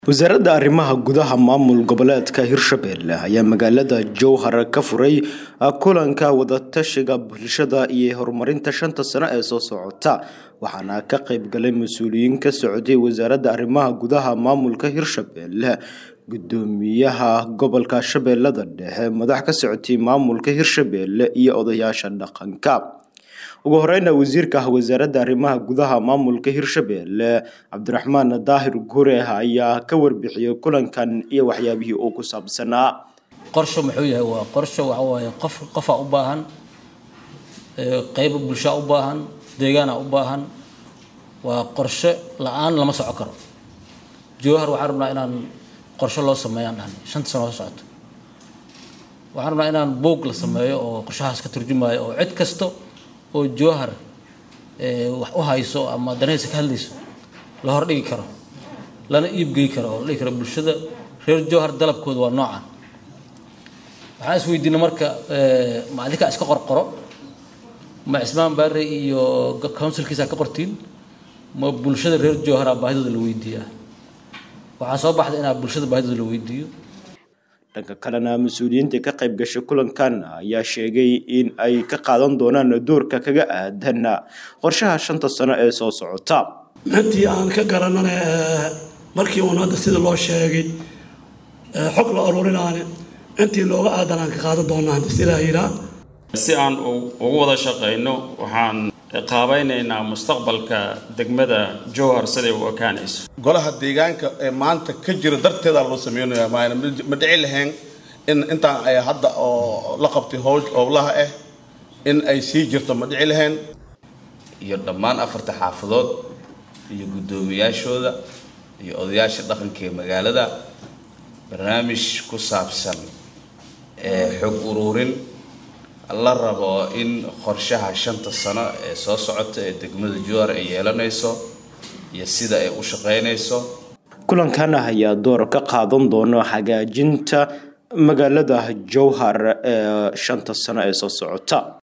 wasaaradda arrimaha gudaha maamul goboleedka hirshabelle ayaa magaalada jowhar ka furay kulanka wadatashiga bulshada iyo horumarinta shanta sano ee soo socota waxaana ka qeybgalay mas-uuliyiin ka socday wasaaradda arrimaha gudaha maamulka hirshabelle gudoomiyaha gobolka shabeellada dhexe madax ka socotay maamulka hirshabelle iyo odayaasha dhaqanka ugu horeyna wasiirka wasaaradda arrimaha gudaha maamulka hirshabelle cabdiraxmaan daahir gure ayaa ka warbixiyey kulankan iyo waxyaabihii uu ku saabsanaa qorsho muxuu yahay waa qorsho waxa waaye qof qofaa u baahan qeyb bulshaa u baahan deegaana u baahan waa qorshe la-aan lama soco karo jowhar waxaan rabnaa inaan qorshe loo sameeyaan dhahan shanta sano soo socoto waxaan rabnaa inaan boog la sameeyo oo qorshahaas ka turjumayo oo cid kasta oo jowhar wax u hayso ama danaysa ka hadlayso la hordhigi karo lana iibgey karo oo la dhigi karo bulshada reer jowhar dalabkooda waa noocan waxaan is weydiina marka ma adinkaa iska qorqoro ma cismaan baare iyo counsilkiisa ka qortiin ma bulshada reer jowhara baahidooda la weydiiyaa waxaa soo baxda inaa bulshada baahidooda la weydiiyo dhanka kalena mas-uuliyiinta ka qayb gashay kulankan ayaa sheegay in ay ka qaadan doonaan doorka kaga aadan qorshaha shanta sano ee soo socota intii aan ka garanana markii uun hadda sida loo sheegay xog la aruurinaane intii looga aadan aan ka qaadan doonaa hadda sidaa yiraa si aan ugu wada shaqayno waxaan qaabaynaynaa mustaqbalka degmada jowhar siday u ekaanayso golaha deegaanka ee maanta ka jira darteedaa loo sameynaya maana ma dhici lahayn in intaan ay hadda oo la qabtay howl howlaha ah in ay sii jirto ma dhici lahayn iyo dhammaan afarta xaafadood iyo guddoomiyaashooda iyo odayaasha dhaqanka ee magaalada barnaamij ku saabsan xog uruurin la rabo in qorshaha shanta sano ee soo socota ee degmada jowhar ay yeelanayso iyo sida ay u shaqaynayso kulankan ayaa door ka qaadan doona hagaajinta magaalada jowhar ee shanta sano ee soo socota